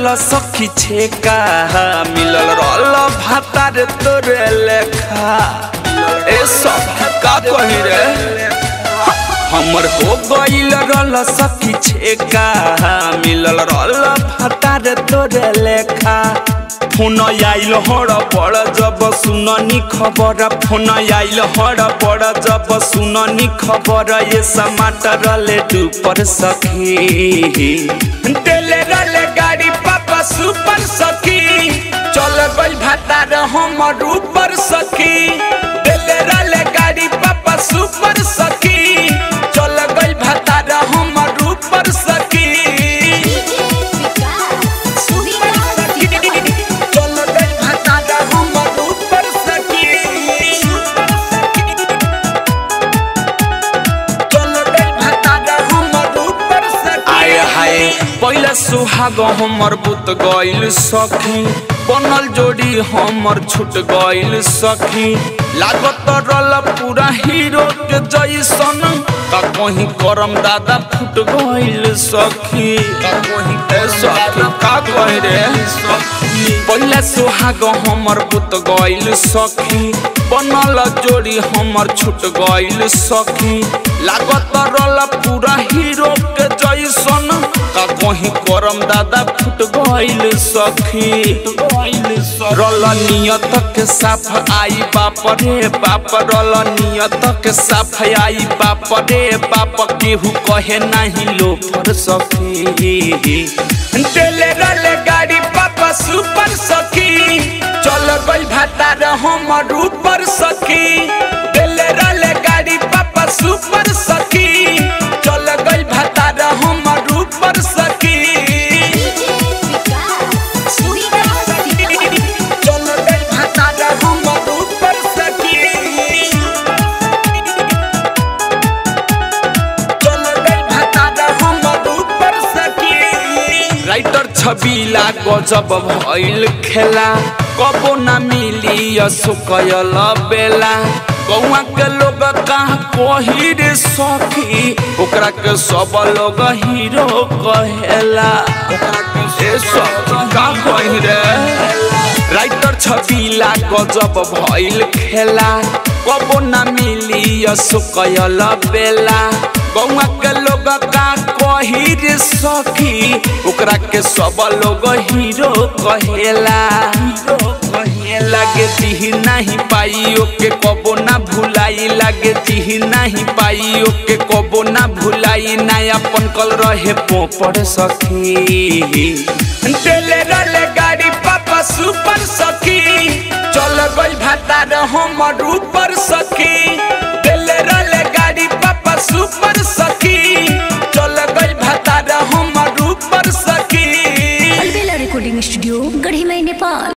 रल सखी छेका मिलल रल भातार तोरे लेखा ए सखी का कही रे हमर हो गईल रल सखी छेका मिलल रल भातार तोरे लेखा फोन आइल हड़ पड़ जब सुननी खबर फोन आइल हड़ पड़ जब सुननी खबर ये समाटर ले डूपर सखी तेले रले गाड़ी पापा सुपर सखी चल गई भातार हमर ऊपर सखी तेले रले गाड़ी पापा सुपर सखी चल गई भातार हमर ऊपर सखी चल गई भातार हमर ऊपर सखी चल गई भातार हमर ऊपर सखी आय हाय पहले सुहाग हमर बुत गइल सखी बनल जोड़ी हमर छूट गइल सखी लागत रल पूरा हीरो के जैसन का कहीं करम दादा फूट गइल सखी का कहीं ए सखी का कहीं रे पहले सुहाग हमर बुत गइल सखी बनल जोड़ी हमर छूट गइल सखी लागत रल पूरा हीरो के जैसन का कहीं करम दादा फुट गइल सखी रल नियत के साफ आई बाप रे बाप रल नियत के साफ आई बाप रे बाप केहू कहे नहीं लो पर सखी तेले रले गाड़ी पापा सुपर सखी चल गई भातार हमर ऊपर सखी तेले रले गाड़ी पापा सुपर सखी चल गई भातार हमर ऊपर सखी चल गई भातार हमर ऊपर सखी चल गई भातार हमर ऊपर सखी राइटर छबिला गजब भइल खेला कबो ना मिली असुकयल बेला गौआ के लोग कहाँ कही रे सखी ओकरा के सब लोग हीरो कहेला ओकरा के ए सखी का कही रे राइटर छबिला गजब भइल खेला कबो ना मिली असुकयल बेला गौआ के लोग का कही रे सखी ओकरा के सब लोग हीरो कहेला हीरो कहे लागे दिही नहीं पाई ओके कबो ना भुलाई लागे दिही नहीं पाई ओके कबो ना भुलाई ना अपन कल रहे पोपड़ सखी तेले रले गाड़ी पापा सुपर सखी चल गई भातार हमर ऊपर सखी